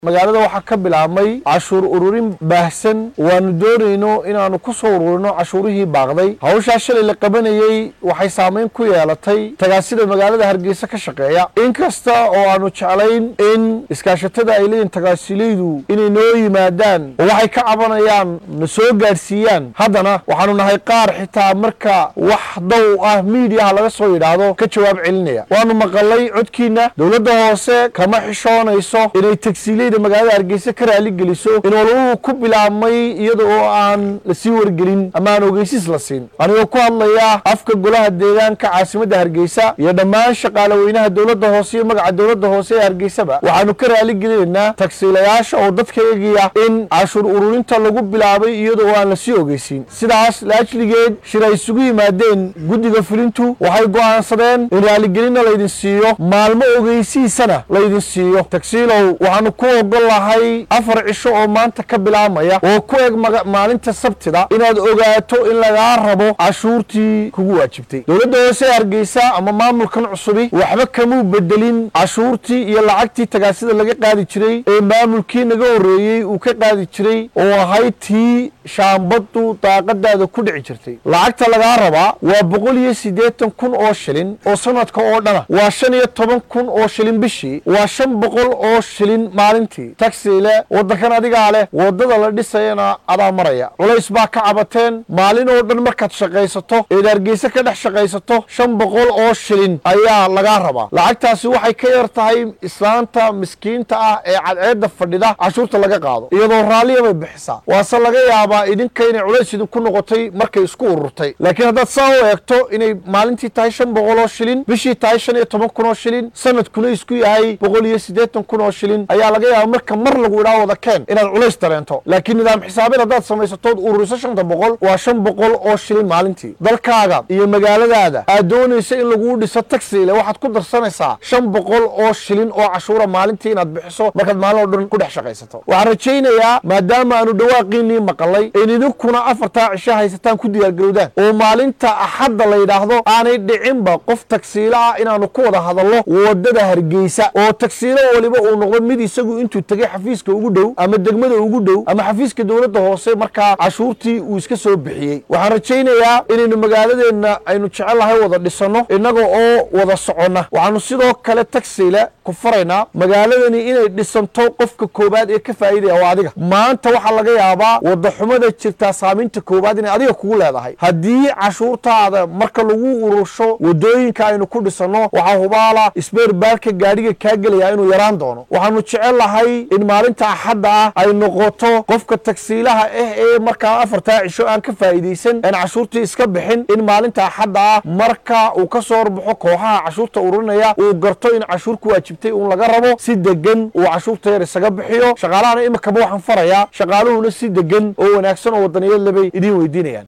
magaalada waxaa ka bilaabmay cashuur ururin baahsan waanu doonayno inaannu ku soo ururino cashuurihii baaqday hawshaa shalay la qabanayey waxay saamayn ku yeelatay tagaasida magaalada hargeysa ka shaqeeya inkasta oo aanu jeclayn in iskaashatada ay leeyihin tagaasilaydu inay noo yimaadaan oo waxay ka cabanayaan na soo gaadhsiiyaan haddana waxaanu nahay qaar xitaa marka wax dow ah miidiyaha laga soo yidhaahdo ka jawaab celinaya waanu maqalay codkiina dowladda hoose kama xishoonayso inay tagsiilayda magaalada hargeysa ka raali geliso in walwuhu ku bilaabmay iyada oo aan lasii wargelin ama aan ogeysiis la siin anigoo ku hadlaya afka golaha deegaanka caasimadda hargeysa iyo dhammaan shaqaale weynaha dowladda hoose iyo magaca dowladda hoose ee hargeysaba waxaanu ka raali gelinaynaa tagsiilayaasha oo dadka eegaya in cashuur ururinta lagu bilaabay iyada oo aan lasii ogeysiin sidaas laajligeed shir ay isugu yimaadeen guddiga fulintu waxay go'aansadeen in raaligelinna laydin siiyo maalmo ogeysiisana laydin siiyo tagsiilow waxaanu ku ogol lahay afar cisho oo maanta ka bilaabmaya oo ku eg maalinta sabtida inaad ogaato in lagaa rabo cashuurtii kugu waajibtay dowladda hoose ee hargeysa ama maamulkan cusubi waxba kamuu bedelin cashuurtii iyo lacagtii tagaasida laga qaadi jiray ee maamulkii naga horreeyey uu ka qaadi jiray oo ahayd tii shaambadu daaqadaada ku dhici jirtay lacagta lagaa rabaa waa boqol iyo siddeetan kun oo shilin oo sanadka oo dhana waa shan iyo toban kun oo shilin bishii waa shan boqol oo shilin maalintii tagsiile waddankan adigaa leh waddada la dhisayana adaa maraya culays baa ka cabateen maalin oo dhan markaad shaqaysato eed hargeysa ka dhex shaqaysato shan boqol oo shilin ayaa lagaa rabaa lacagtaasi waxay ka yar tahay islaanta miskiinta ah ee cadceedda fadhida cashuurta laga qaado iyadoo raalliya bay bixisaa waase laga yaabaa idinka inay culays idinku noqotay markay isku ururtay laakiin haddaad saa u eegto inay maalintii tahay shan boqol oo shilin bishii tahay shan iyo toban kun oo shilin sanadkuna isku yahay boqol iyo siddeetan kun oo shilin ayaa laga yaaba marka mar lagu idhaa wada keen inaad culays dareento laakiin nidaam xisaabeed haddaad samaysatood ururiso shanta boqol waa shan boqol oo shilin maalintii dalkaaga iyo magaaladaada aad doonaysa in laguu dhiso tagsiile waxaad ku darsanaysaa shan boqol oo shilin oo cashuura maalintii inaad bixiso markaad maalin oo dhan ku dhex shaqaysato waxaan rajaynayaa maadaama aanu dhawaaqiinii maqalay in idinkuna afartaa cisho haysataan ku diyaargarowdaan oo maalinta axadda la yidhaahdo aanay dhicinba qof tagsiilo ah inaanu ku wada hadallo waddada hargeysa oo tagsiilo waliba uu noqdo mid isagu intuu tegey xafiiska ugu dhow ama degmada ugu dhow ama xafiiska dowladda hoose markaa cashuurtii uu iska soo bixiyey waxaan rajaynayaa inaynu magaaladeenna aynu jecellahay wada dhisanno innaga oo wada soconna waxaanu sidoo kale tagsiile ku faraynaa magaaladani inay dhisanto qofka koowaad ee ka faa'iidaya waa adiga maanta waxaa laga yaabaa waddaxumada jirtaa saamaynta koowaad inay adiga kugu leedahay haddii cashuurtaada marka lagu urursho waddooyinka aynu ku dhisanno waxaa hubaala isbeer baarka gaadhiga kaa gelaya inuu yaraan doono waxaanu jecel lahay in maalinta axadda ah ay noqoto qofka tagsiilaha ah ee markaa afartaa cisho aan ka faa'iidaysan aan cashuurtii iska bixin in maalinta axadda ah marka uu ka soo horbaxo kooxaha cashuurta ururinaya uu garto in cashuur ku waajibtay uun laga rabo si degan uu cashuurta yar isaga bixiyo shaqaalahana iminkaba waxaan farayaa shaqaaluhuna si degan oo wanaagsan oo wadaniyaed lebay idiin weydiinayaan